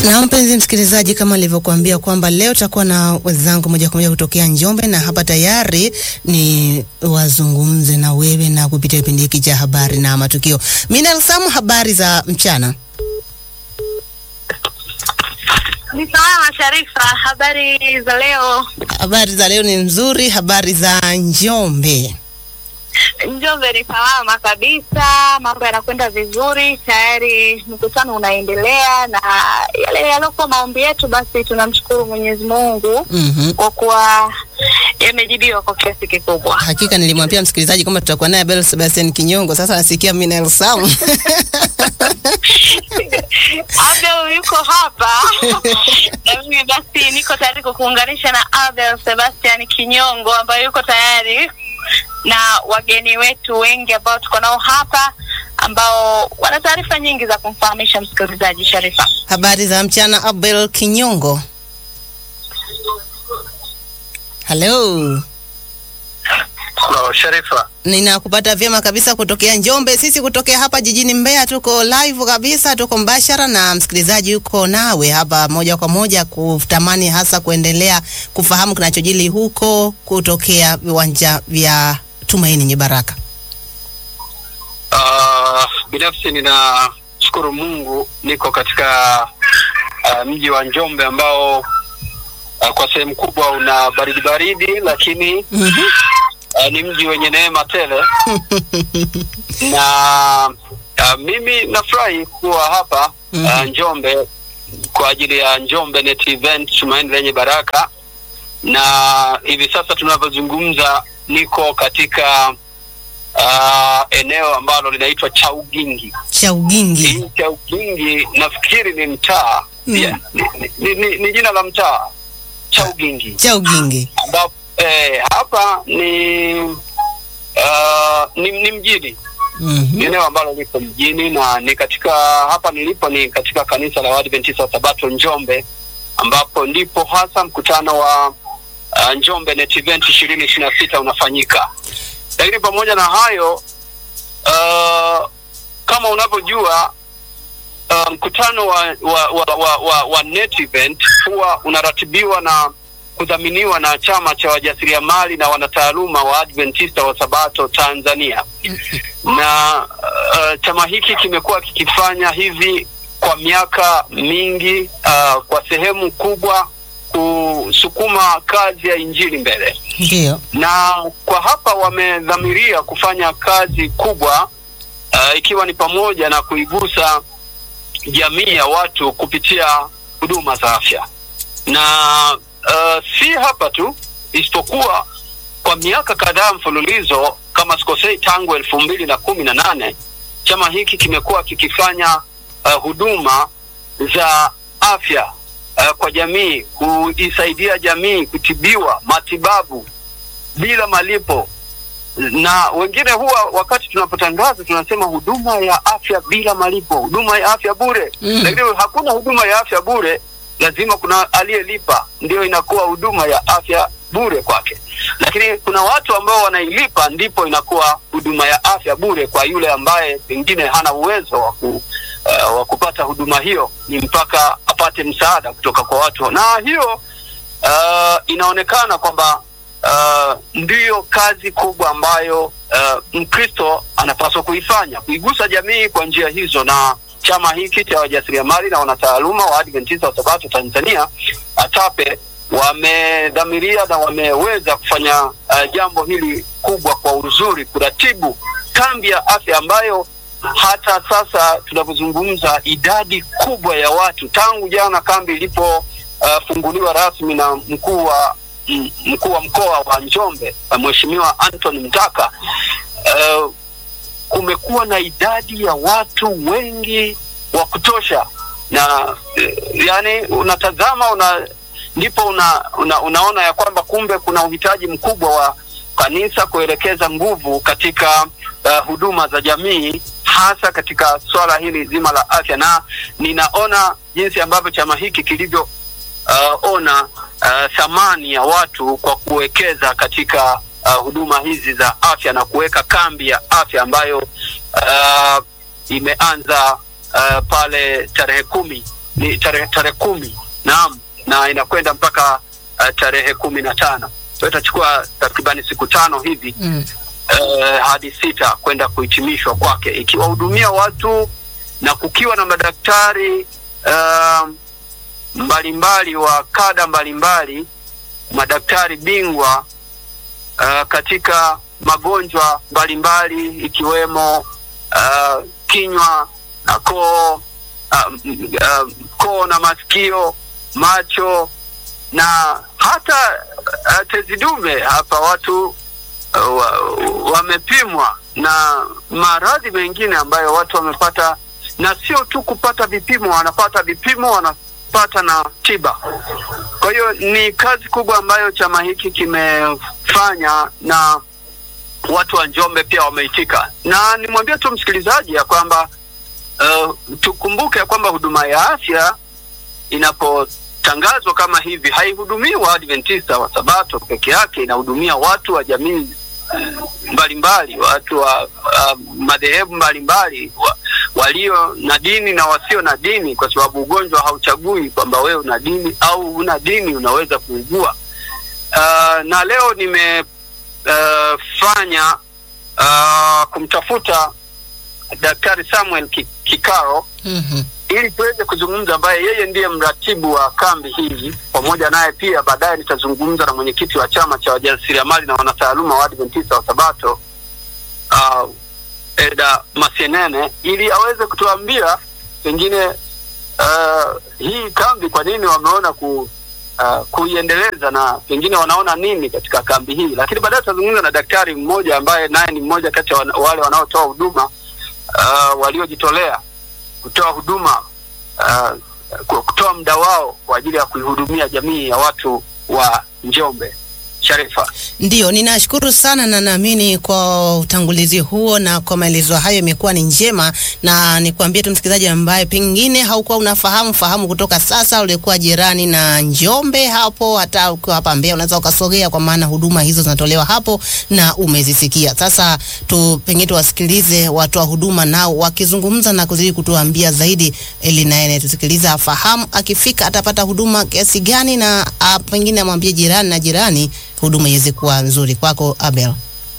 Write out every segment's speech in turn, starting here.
Na mpenzi msikilizaji, kama alivyokuambia kwamba leo takuwa na wenzangu moja kwa moja kutokea Njombe, na hapa tayari ni wazungumze na wewe na kupitia kipindi hiki cha habari na matukio. Minal Samu, habari za mchana? Ni salama Sharifa, habari za leo? Habari za leo ni nzuri. Habari za Njombe? Njombe ni salama kabisa, mambo yanakwenda vizuri, tayari mkutano unaendelea, na yale yaliokuwa maombi yetu, basi tunamshukuru Mwenyezi Mungu Mhm. kwa kuwa yamejibiwa kwa kiasi kikubwa. Hakika nilimwambia msikilizaji kwamba tutakuwa naye Bel Sebastian Kinyongo. Sasa nasikia Minal Samu Abel yuko hapa na mimi basi niko tayari kukuunganisha na Abel Sebastian Kinyongo ambaye yuko tayari na wageni wetu wengi ambao tuko nao hapa ambao wana taarifa nyingi za kumfahamisha msikilizaji. Sharifa, habari za mchana, Abel Kinyongo. Hello. Hello, Sharifa. Ninakupata vyema kabisa kutokea Njombe. Sisi kutokea hapa jijini Mbeya tuko live kabisa, tuko mbashara na msikilizaji yuko nawe hapa moja kwa moja, kutamani hasa kuendelea kufahamu kinachojili huko kutokea viwanja vya Tumaini yenye Baraka. Uh, binafsi ninashukuru Mungu niko katika uh, mji wa Njombe ambao uh, kwa sehemu kubwa una baridi baridi, lakini Mhm. uh, ni mji wenye neema tele na uh, mimi nafurahi kuwa hapa uh, Mhm. Njombe kwa ajili ya Njombe Net Event Tumaini lenye Baraka, na hivi sasa tunavyozungumza niko katika uh, eneo ambalo linaitwa Chaugingi. Chaugingi. Hii Chaugingi nafikiri ni mtaa Mm. yeah, ni, ni, ni, ni jina la mtaa Chaugingi Chaugingi. ambapo eh, hapa ni uh, ni, ni mjini ni Mhm. eneo ambalo liko mjini na ni katika hapa nilipo ni katika kanisa la Waadventista wa Sabato Njombe, ambapo ndipo hasa mkutano wa uh, Njombe Net Event ishirini ishirini na sita unafanyika. Lakini pamoja na hayo uh, kama unavyojua uh, mkutano wa, wa, wa, wa, wa, wa Net Event huwa unaratibiwa na kudhaminiwa na chama cha wajasiriamali na wanataaluma wa Adventista wa Sabato Tanzania na uh, chama hiki kimekuwa kikifanya hivi kwa miaka mingi uh, kwa sehemu kubwa kusukuma kazi ya injili mbele, Ndio. na kwa hapa wamedhamiria kufanya kazi kubwa uh, ikiwa ni pamoja na kuigusa jamii ya watu kupitia huduma za afya na uh, si hapa tu, isipokuwa kwa miaka kadhaa mfululizo, kama sikosei, tangu elfu mbili na kumi na nane chama hiki kimekuwa kikifanya uh, huduma za afya uh, kwa jamii, kuisaidia jamii kutibiwa matibabu bila malipo na wengine huwa wakati tunapotangaza tunasema huduma ya afya bila malipo, huduma ya afya bure Mm. lakini hakuna huduma ya afya bure, lazima kuna aliyelipa, ndio inakuwa huduma ya afya bure kwake. Lakini kuna watu ambao wanailipa, ndipo inakuwa huduma ya afya bure kwa yule ambaye pengine hana uwezo wa ku, uh, wa kupata huduma hiyo, ni mpaka apate msaada kutoka kwa watu, na hiyo uh, inaonekana kwamba uh, ndiyo kazi kubwa ambayo uh, Mkristo anapaswa kuifanya, kuigusa jamii kwa njia hizo, na chama hiki cha wajasiriamali na wanataaluma wa Adventista wa Sabato Tanzania ATAPE wamedhamiria na wameweza kufanya uh, jambo hili kubwa kwa uzuri, kuratibu kambi ya afya ambayo hata sasa tunavyozungumza idadi kubwa ya watu tangu jana kambi ilipofunguliwa rasmi na mkuu wa m- mkuu wa mkoa wa Njombe uh, Mheshimiwa Anthony Mtaka uh, kumekuwa na idadi ya watu wengi wa kutosha na eh, yani unatazama una ndipo una, una, unaona ya kwamba kumbe kuna uhitaji mkubwa wa kanisa kuelekeza nguvu katika uh, huduma za jamii hasa katika swala hili zima la afya, na ninaona jinsi ambavyo chama hiki kilivyo uh, ona uh, thamani ya watu kwa kuwekeza katika uh, huduma hizi za afya na kuweka kambi ya afya ambayo uh, imeanza uh, pale tarehe kumi ni tarehe tarehe kumi naam, na inakwenda mpaka uh, tarehe kumi na tano so itachukua takribani siku tano hivi Mm. uh, hadi sita kwenda kuhitimishwa kwake, ikiwahudumia watu na kukiwa na madaktari uh, mbalimbali wa kada mbalimbali, madaktari bingwa uh, katika magonjwa mbalimbali ikiwemo uh, kinywa na koo uh, m- uh, koo na masikio, macho na hata uh, tezi dume. Hapa watu uh, wa- wamepimwa na maradhi mengine ambayo watu wamepata, na sio tu kupata vipimo, wanapata vipimo, wanapata na tiba. Kwa hiyo ni kazi kubwa ambayo chama hiki kimefanya na watu wa Njombe pia wameitika, na nimwambie tu msikilizaji ya kwamba uh, tukumbuke ya kwamba huduma ya afya inapotangazwa kama hivi haihudumii Waadventista wa Sabato peke yake, inahudumia watu wa jamii eh, mbalimbali, watu wa uh, madhehebu mbalimbali wa, walio na dini na wasio na dini, kwa sababu ugonjwa hauchagui kwamba wewe una dini au una dini, unaweza kuugua. Uh, na leo nimefanya uh, kumtafuta Daktari Samuel Ki- Kikaro Mhm. ili tuweze kuzungumza, ambaye yeye ndiye mratibu wa kambi hii. Pamoja naye pia baadaye nitazungumza na mwenyekiti wa chama cha wajasiriamali na wanataaluma wa Adventista wa Sabato uh, Eda Masienene ili aweze kutuambia pengine uh, hii kambi kwa nini wameona ku uh, kuiendeleza na pengine wanaona nini katika kambi hii, lakini baadaye tutazungumza na daktari mmoja ambaye naye ni mmoja kati ya wana- wale wanaotoa huduma uh, waliojitolea kutoa huduma uh, ku- kutoa muda wao kwa ajili ya kuihudumia jamii ya watu wa Njombe. Sharifa. Ndiyo, ninashukuru sana na naamini kwa utangulizi huo na kwa maelezo hayo imekuwa ni njema, na nikwambie tu msikilizaji ambaye pengine haukuwa unafahamu fahamu kutoka sasa, ulikuwa jirani na Njombe hapo, hata ukiwa hapa Mbeya unaweza ukasogea, kwa maana huduma hizo zinatolewa hapo na umezisikia. Sasa tu pengine tuwasikilize watoa huduma nao wakizungumza na kuzidi kutuambia zaidi, ili naye anayetusikiliza afahamu akifika atapata huduma kiasi gani, na a, pengine amwambie jirani na jirani huduma iweze kuwa nzuri. Kwako Abel.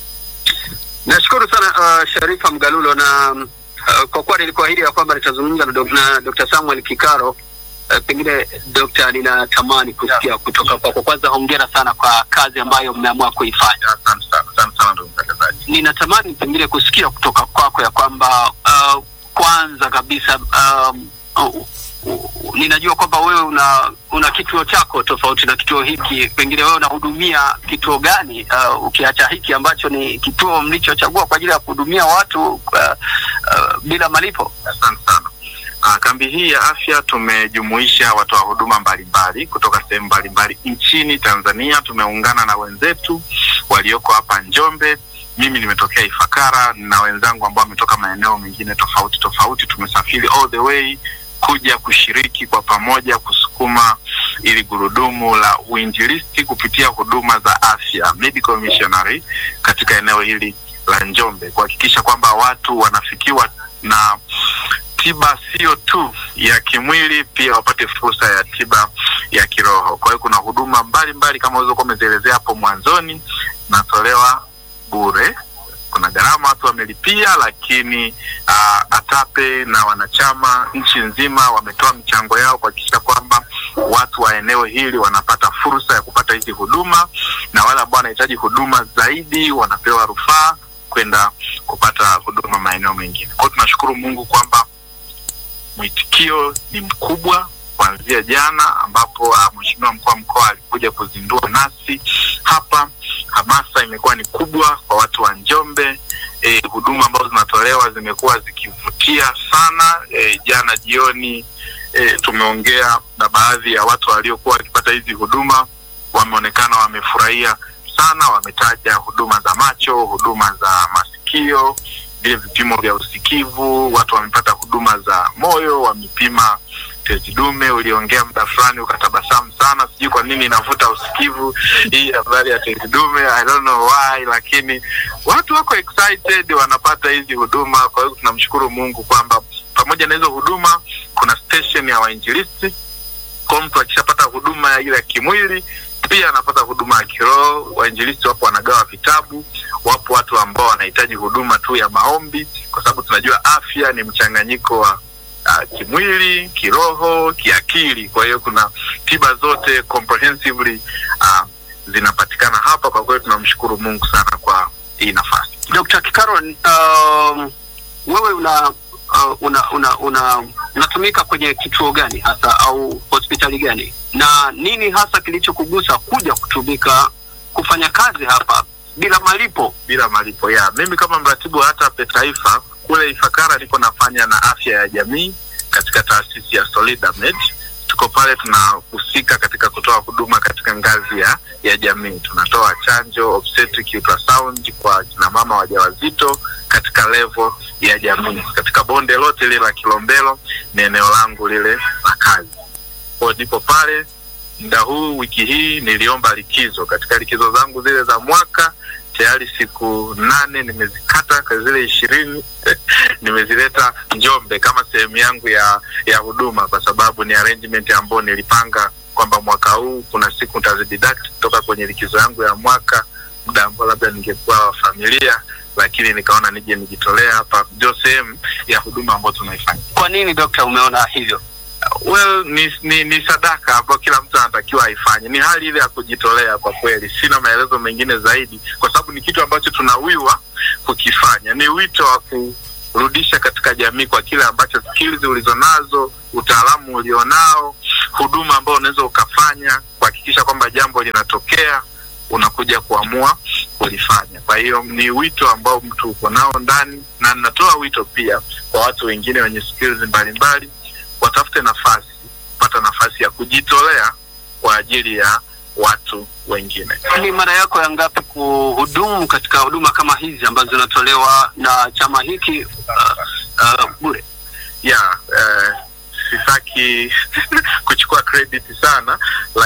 Nashukuru sana uh, Sharifa Mgalulo na uh, kwa kuwa nilikuahidi ya kwamba nitazungumza na, dok- na Dr. Samuel Kikaro. Uh, pengine Dr. ninatamani kusikia kutoka kwako. Kwanza hongera sana kwa kazi ambayo mmeamua kuifanya. Asante sana, asante sana ndugu mtangazaji. ninatamani pengine kusikia kutoka kwako ya kwamba uh, kwanza kabisa um, uh, uh, ninajua kwamba wewe una una kituo chako tofauti na kituo hiki. Pengine wewe unahudumia kituo gani, uh, ukiacha hiki ambacho ni kituo mlichochagua kwa ajili ya kuhudumia watu uh, uh, bila malipo? Asante sana. Ah, kambi hii ya afya tumejumuisha watoa huduma mbalimbali kutoka sehemu mbalimbali nchini Tanzania. Tumeungana na wenzetu walioko hapa Njombe. Mimi nimetokea Ifakara na wenzangu ambao wametoka maeneo mengine tofauti tofauti. Tumesafiri all the way kuja kushiriki kwa pamoja kusukuma ili gurudumu la uinjilisti kupitia huduma za afya medical missionary katika eneo hili la Njombe, kuhakikisha kwamba watu wanafikiwa na tiba sio tu ya kimwili, pia wapate fursa ya tiba ya kiroho. Kwa hiyo kuna huduma mbalimbali kama ulizokuwa umezielezea hapo mwanzoni, natolewa bure. Kuna gharama watu wamelipia, lakini uh, ATAPE na wanachama nchi nzima wametoa michango yao kuhakikisha kwamba watu wa eneo hili wanapata fursa ya kupata hizi huduma, na wale ambao wanahitaji huduma zaidi wanapewa rufaa kwenda kupata huduma maeneo mengine. Kwa hiyo tunashukuru Mungu kwamba mwitikio ni mkubwa kuanzia jana ambapo uh, mheshimiwa mkuu wa mkoa alikuja kuzindua nasi hapa. Hamasa imekuwa ni kubwa kwa watu wa Njombe. E, huduma ambazo zinatolewa zimekuwa zikivutia sana. E, jana jioni e, tumeongea na baadhi ya watu waliokuwa wakipata hizi huduma, wameonekana wamefurahia sana. Wametaja huduma za macho, huduma za masikio, vile vipimo vya usikivu. Watu wamepata huduma za moyo, wamepima tezi dume. Uliongea muda fulani ukatabasamu sana, sijui kwa nini inavuta usikivu hii habari ya tezi dume, I don't know why, lakini watu wako excited, wanapata hizi huduma. Kwa hiyo tunamshukuru Mungu kwamba pamoja pamoja na hizo huduma kuna station ya wainjilisti kwa mtu akishapata huduma ile ya kimwili pia anapata huduma ya kiroho wainjilisti wapo wanagawa vitabu wapo watu ambao wanahitaji huduma tu ya maombi kwa sababu tunajua afya ni mchanganyiko wa uh, kimwili kiroho kiakili kwa hiyo kuna tiba zote comprehensively uh, zinapatikana hapa kwa kweli tunamshukuru mungu sana kwa hii nafasi Dr. Kikaron, um, wewe una uh, una una una unatumika kwenye kituo gani hasa au hospitali gani, na nini hasa kilichokugusa kuja kutumika kufanya kazi hapa bila malipo? bila malipo ya mimi kama mratibu wa hatape taifa kule ifakara niko nafanya na afya ya jamii katika taasisi ya solidamed tuko pale tunahusika katika kutoa huduma katika ngazi ya ya jamii tunatoa chanjo obstetric ultrasound kwa kina mama wajawazito katika levo ya jamii katika bonde lote lile la kilombero ni eneo langu lile la kazi kwao nipo pale muda huu wiki hii niliomba likizo katika likizo zangu zile za mwaka tayari siku nane nimezikata kwa zile ishirini nimezileta njombe kama sehemu yangu ya ya huduma kwa sababu ni arrangement ambayo nilipanga kwamba mwaka huu kuna siku nitazideduct kutoka kwenye likizo yangu ya mwaka muda ambao labda ningekuwa wa familia lakini nikaona nije nijitolea hapa ndio sehemu ya huduma ambayo tunaifanya Kwa nini dokta, umeona hivyo? well ni, ni, ni sadaka ambayo kila mtu anatakiwa aifanye ni hali ile ya kujitolea kwa kweli sina maelezo mengine zaidi kwa sababu ni kitu ambacho tunawiwa kukifanya ni wito wa kurudisha katika jamii kwa kile ambacho skills ulizonazo utaalamu ulionao huduma ambayo unaweza ukafanya kuhakikisha kwamba jambo linatokea unakuja kuamua kulifanya kwa hiyo ni wito ambao mtu uko nao ndani na ninatoa wito pia kwa watu wengine wenye skills mbalimbali watafute nafasi kupata nafasi ya kujitolea kwa ajili ya watu wengine Ni mara yako ya ngapi kuhudumu katika huduma kama hizi ambazo zinatolewa na chama hiki uh, uh, bure? ya eh, sitaki kuchukua credit sana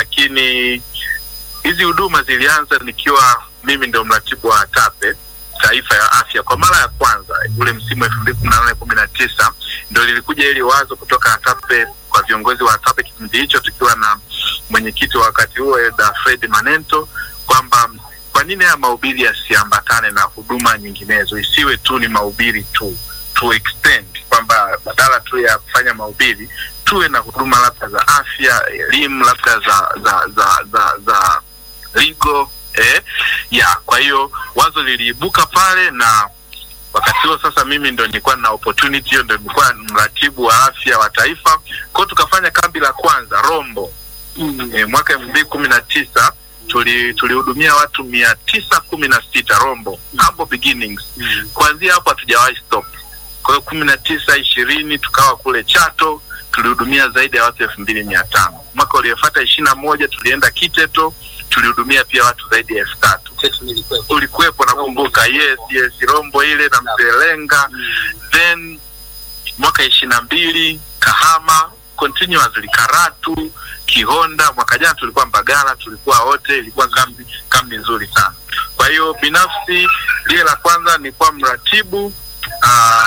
lakini hizi huduma zilianza nikiwa mimi ndio mratibu wa tape taifa ya afya kwa mara ya kwanza ule msimu elfu mbili kumi na nane kumi na tisa ndo lilikuja ili wazo kutoka atape kwa viongozi wa atape kipindi hicho tukiwa na mwenyekiti wa wakati huo Elda Fred Manento kwamba kwa nini haya mahubiri yasiambatane na huduma nyinginezo isiwe tu ni mahubiri tu to extend kwamba badala tu ya kufanya mahubiri tuwe na huduma labda za afya elimu labda za za za za, za legal eh, ya kwa hiyo wazo liliibuka pale na wakati huo sasa mimi ndo nilikuwa na opportunity hiyo ndo nilikuwa mratibu wa afya wa taifa kwao tukafanya kambi la kwanza rombo Mm. e, mwaka elfu mbili kumi na tisa tuli tulihudumia watu mia tisa kumi na sita rombo hapo beginnings Mm. kuanzia hapo hatujawahi stop kwa hiyo kumi na tisa ishirini tukawa kule chato tulihudumia zaidi ya watu elfu mbili mia tano mwaka uliofuata ishiri na moja tulienda kiteto tulihudumia pia watu zaidi ya elfu tatu Chetu nilikuwepo. ulikuwepo nakumbuka yes yes rombo ile na mzelenga then mwaka ishiri na mbili kahama continuously karatu kihonda mwaka jana tulikuwa mbagala tulikuwa wote ilikuwa kambi kambi nzuri sana kwa hiyo binafsi lile la kwanza nilikuwa mratibu uh,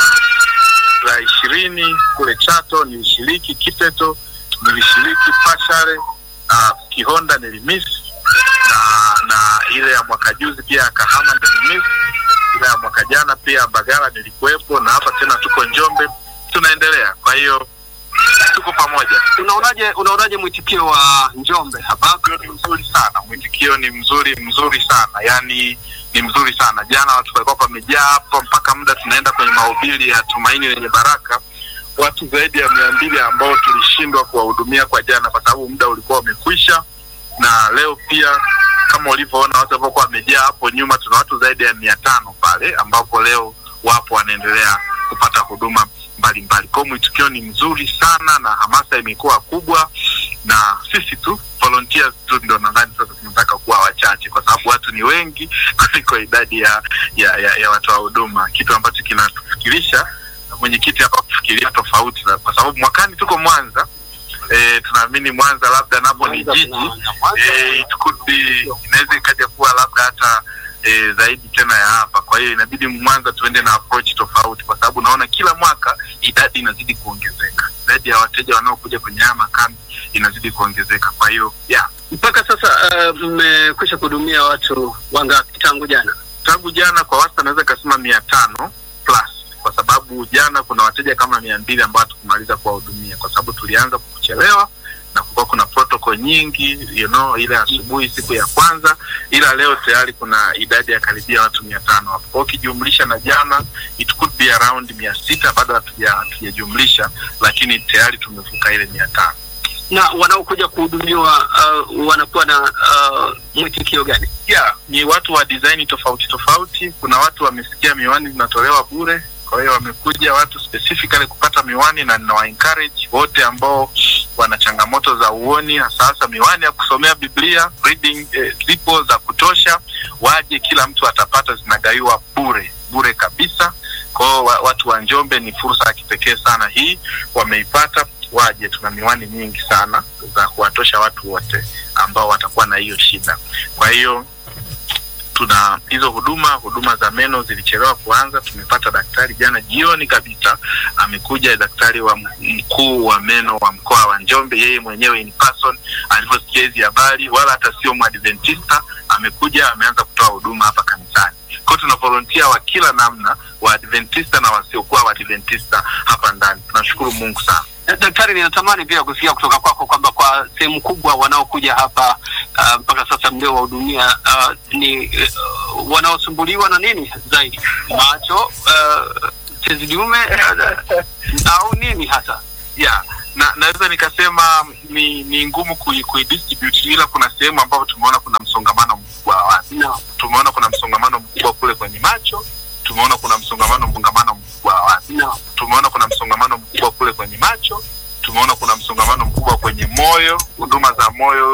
la ishirini kule chato nilishiriki kiteto nilishiriki pashare uh, kihonda nilimiss na na ile ya mwaka juzi pia ya kahama nilimiss ile ya mwaka jana pia Mbagala nilikuwepo, na hapa tena tuko Njombe, tunaendelea. Kwa hiyo tuko pamoja. Unaonaje unaonaje mwitikio wa Njombe hapa? Mwitikio ni mzuri sana, mwitikio ni mzuri mzuri sana, yani ni mzuri sana. Jana watu walikuwa pamejaa hapa mpaka muda tunaenda kwenye mahubiri ya Tumaini lenye Baraka, watu zaidi ya mia mbili ambao tulishindwa kuwahudumia kwa jana kwa sababu muda ulikuwa umekwisha, na leo pia kama ulivyoona watu ambao wamejaa hapo nyuma, tuna watu zaidi ya mia tano pale ambapo leo wapo wanaendelea kupata huduma mbalimbali. Kwa hiyo mwitikio ni mzuri sana na hamasa imekuwa kubwa, na sisi tu volunteers tu ndo nadhani sasa tunataka kuwa wachache, kwa sababu watu ni wengi kuliko idadi ya ya, ya, ya watoa huduma, kitu ambacho kinatufikirisha mwenyekiti hapa kufikiria tofauti, na kwa sababu mwakani tuko Mwanza. E, tunaamini Mwanza labda napo ni jiji e, it could be inaweza ikaja kuwa labda hata e, zaidi tena ya hapa. Kwa hiyo inabidi Mwanza tuende na approach tofauti, kwa sababu naona kila mwaka idadi inazidi kuongezeka, idadi ya wateja wanaokuja kwenye haya makambi inazidi kuongezeka. Kwa hiyo yeah, Mpaka sasa uh, mmekwisha kuhudumia watu wangapi tangu jana? tangu jana kwa wastani naweza ikasema mia tano plus kwa sababu jana kuna wateja kama mia mbili ambao hatukumaliza kuwahudumia kwa sababu tulianza kuchelewa na kulikuwa kuna protocol nyingi you know, ile asubuhi siku ya kwanza, ila leo tayari kuna idadi ya karibia watu mia tano hapo. Kwa hiyo ukijumlisha na jana it could be around mia sita bado hatuja- hatujajumlisha, lakini tayari tumevuka ile mia tano. Na wanaokuja kuhudumiwa uh, wanakuwa na uh, mwitikio gani? yeah, ni watu wa design tofauti tofauti. Kuna watu wamesikia miwani zinatolewa bure, kwa hiyo wamekuja watu specifically kupata miwani, na ninawa encourage wote ambao wana changamoto za uoni, hasa hasa miwani ya kusomea Biblia reading, eh, zipo za kutosha, waje, kila mtu atapata, zinagaiwa bure bure kabisa. Kwa hiyo wa- watu wa Njombe, ni fursa ya kipekee sana hii, wameipata, waje. Tuna miwani nyingi sana za kuwatosha watu wote ambao watakuwa na hiyo shida. Kwa hiyo tuna hizo huduma. Huduma za meno zilichelewa kuanza. Tumepata daktari jana jioni kabisa, amekuja daktari wa m- mkuu wa meno wa mkoa wa Njombe, yeye mwenyewe in person alivyosikia hizi habari, wala hata sio mwadventista, amekuja ameanza kutoa huduma hapa kanisani. Kwa hiyo tuna volunteer wa kila namna, waadventista na wasiokuwa waadventista hapa ndani. Tunashukuru Mungu sana. Eh, Daktari, ninatamani pia kusikia kutoka kwako kwamba kwa sehemu kubwa wanaokuja hapa uh, mpaka sasa mliowahudumia uh, ni uh, wanaosumbuliwa na nini zaidi, macho, uh, tezi dume uh, au nini hasa? yeah na naweza nikasema ni ni ngumu kui, kuidistribute ila kuna sehemu ambapo tumeona kuna msongamano mkubwa wa watu No. tumeona kuna msongamano mkubwa kule kwenye macho tumeona kuna msongamano msongamano mkubwa wa watu No. tumeona kuna msongamano mkubwa kule kwenye macho tumeona kuna msongamano mkubwa kwenye moyo huduma za moyo